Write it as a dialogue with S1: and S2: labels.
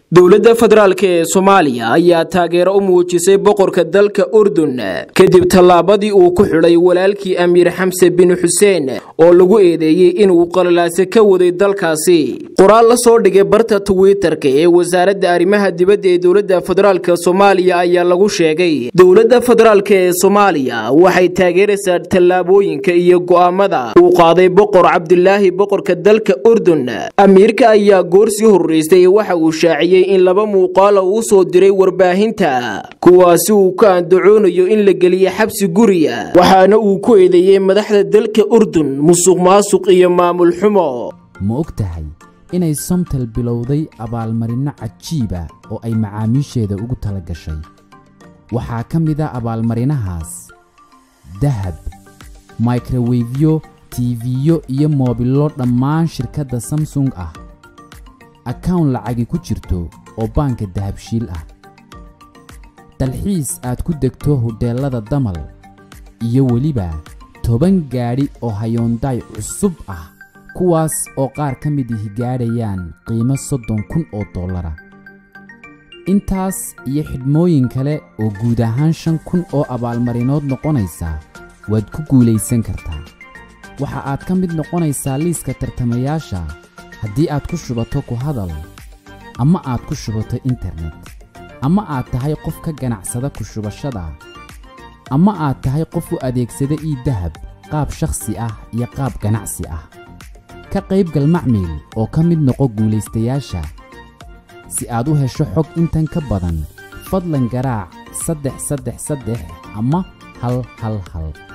S1: dowladda federaalk ee soomaaliya ayaa taageero u muujisay boqorka dalka urdun kadib tallaabadii uu ku xidhay walaalkii amiir xamse bin xuseen oo lagu eedeeyey inuu qalalaase ka waday dalkaasi qoraal la soo dhigay barta twitter-ka ee wasaaradda arrimaha dibadda ee dowladda federaalk soomaaliya ayaa lagu sheegay dowladda federaalk ee soomaaliya waxay taageeraysaa tallaabooyinka iyo go'aamada uu qaaday boqor cabdilaahi boqorka dalka urdun amiirka ayaa goorsii horreystay waxa uu shaaciyey in laba muuqaala uu soo diray warbaahinta kuwaasi uu ka andacoonayo in la geliyo xabsi guriya waxaana uu ku eedeeyey madaxda dalka urdun musuq maasuq iyo maamul xumo
S2: ma og tahay inay somtal bilowday abaalmarinno cajiiba oo ay macaamiisheeda ugu tala gashay waxaa ka mid a abaalmarinahaas dahab mikrowefyo tiifiyo iyo moobillo dhammaan shirkadda samsung ah akawn lacagi ku jirto oo baanka dahabshiil ah dalxiis aad ku degto hodheellada damal iyo weliba toban gaadhi oo hayoondaay cusub ah kuwaas oo qaar ka mid ihi gaadhayaan qiimo soddon kun oo dollara intaas iyo xidhmooyin kale oo guud ahaan shan kun oo abaalmarinood noqonaysa waad ku guulaysan kartaa waxa aad ka mid noqonaysaa liiska tartamayaasha haddii aad ku shubato ku hadal ama aad ku shubato internet ama aad tahay qof ka ganacsada ku shubashada ama aad tahay qof u adeegsada ii dahab qaab shakhsi ah iyo qaab ganacsi ah ka qaybgal macmiil oo ka mid noqo guulaystayaasha si aad u hesho xog intan ka badan fadlan garaac saddex saddex saddex ama hal hal hal